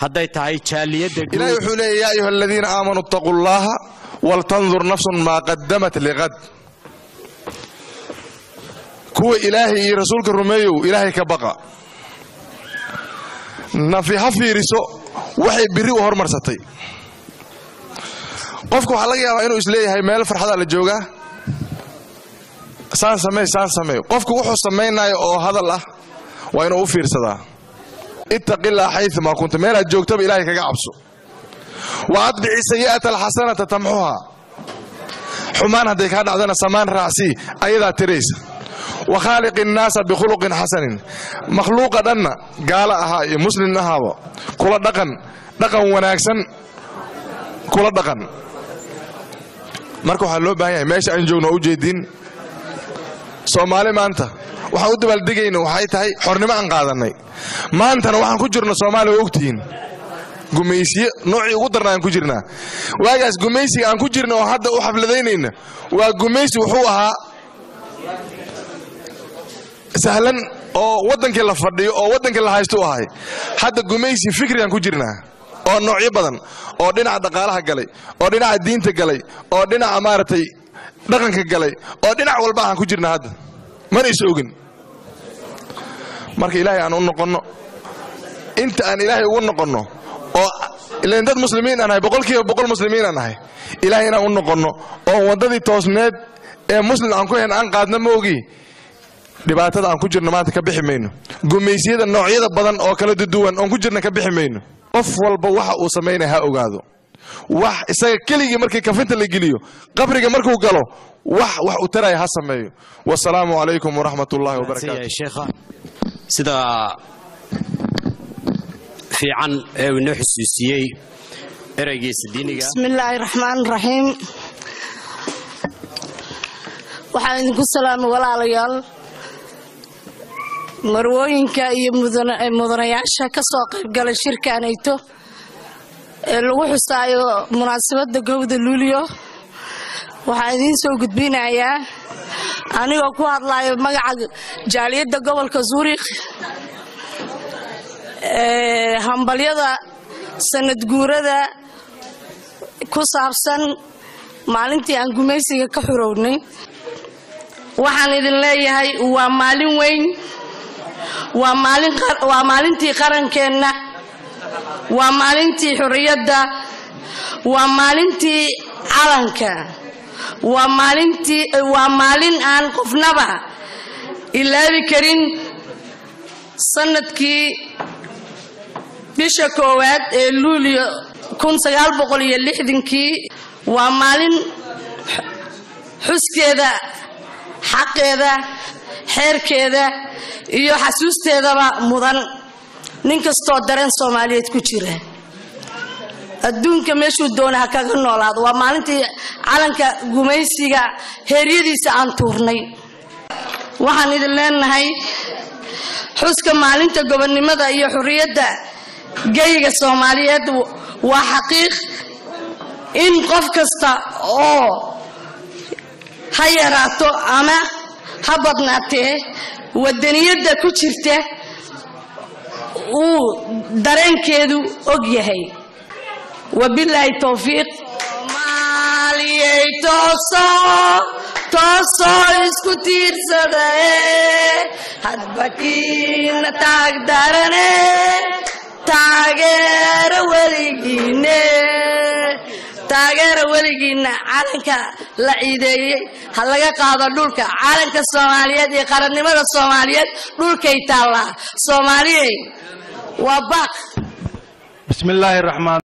hadday tahay jaaliyadda ilahi wuxuu leeya yaa ayuha aladiina aamanuu ittaquu llaha waltandur nafsun maa qadamat liqad kuwa ilaahay iyo rasuulka rumeeyow ilaahay ka baqa nafi ha fiiriso waxay birri u hormarsatay qofku waxaa laga yaabaa inuu isleeyahay meel farxadaa la joogaa saan samey saan samey qofku wuxuu samaynayo oo hadal ah waa inuu u fiirsadaa ittaqillah xayumaa kunta meelaad joogtaba ilaahay kaga cabso wa adbici sayi'ata alxasanata tamxuha xumaan hadday kaa dhacdana samaan raacsii ayadaa tiraysa wa khaaliqi innaasa bikhuluqin xasanin makhluuqa dhanna gaalo ahaa iyo muslim ahaaba kula dhaqan dhaqan wanaagsan kula dhaqan marka waxaa loo baahan yahay meesha aan joogno oo ujeediin soomaali maanta waxaan u dabaaldegayna waxay tahay xornimo aan qaadannay maantana waxaan ku jirno soomaaliya waa ogtihiin gumaysiye noocii ugu darna aan ku jirnaa waagaas gumaysiga aan ku jirna oo hadda u xafladaynayna waa gumaysi wuxuu ahaa sahlan oo waddankii la fadhiyo oo waddankii la haysto u ahay hadda gumaysi fikrigaan ku jirnaa oo noocyo badan oo dhinaca dhaqaalaha galay oo dhinaca diinta galay oo dhinaca maaragtay dhaqanka galay oo dhinac walba aan ku jirna hadda mana is ogin marka ilaahay aan u noqonno inta aan ilaahay ugu noqonno oo ilan dad muslimiin aan nahay boqolkiiba boqol muslimiin aan nahay ilaahay inaan u noqonno oo waddadii toosneed ee muslim aan ku hen aan qaadna ma ogi dhibaatada aan ku jirno maanta ka bixi mayno gumaysiyada noocyada badan oo kala duduwan oon ku jirna ka bixi mayno qof walba waxa uu samaynaya ha ogaado wax isaga keligii markii kafinta la geliyo qabriga markuu galo wax wax u taraya ha sameeyo wasalaamu calaykum waraxmat ullahi wabarakaatu sheekha sida fiican ee uu inoo xusuusiyey ereygiisa diiniga bismillaahi raxmaan raxiim waxaan idinku salaamay walaalayaal marwooyinka iyo mudanayaasha ka soo qaybgalay shirkanayto ee lagu xusaayo munaasabadda gowda luulyo waxaan idiin soo gudbinayaa anigoo ku hadlayo magaca jaaliyadda gobolka zuurikh hambalyada sanad guurada ku saabsan maalintii aan gumaysiga ka xurownay waxaan idin leeyahay waa maalin weyn waa maalintii qarankeenna waa maalintii xurriyadda waa maalintii calanka waa maalintii waa maalin aan qofnaba ilaabi karin sanadkii bisha koowaad ee luulyo kii waa maalin xuskeeda xaqeeda xeerkeeda iyo xasuusteedaba mudan nin kastoo dareen soomaaliyeed ku jira adduunka meeshuu doona ha kaga noolaado waa maalintii calanka gumaysiga heeryadiisa aan tuurnay waxaan idin leenahay xuska maalinta gobonnimada iyo xurriyadda geyga soomaaliyeed waa xaqiiq in qof kasta oo ha yaraato ama ha badnaatee wadaniyadda ku jirta uu dareenkeedu og yahay wabilaahi towfiiq soomaaliyey tooso toosoo isku tiirsadae hadbakiina taag darane taageera weligiine taageera weligiinna calanka la ciideeyey ha laga qaado dhulka calanka soomaaliyeed iyo qarannimada soomaaliyeed dhulkay taallaa soomaaliyey waa baaq bismi illaahi raxmaan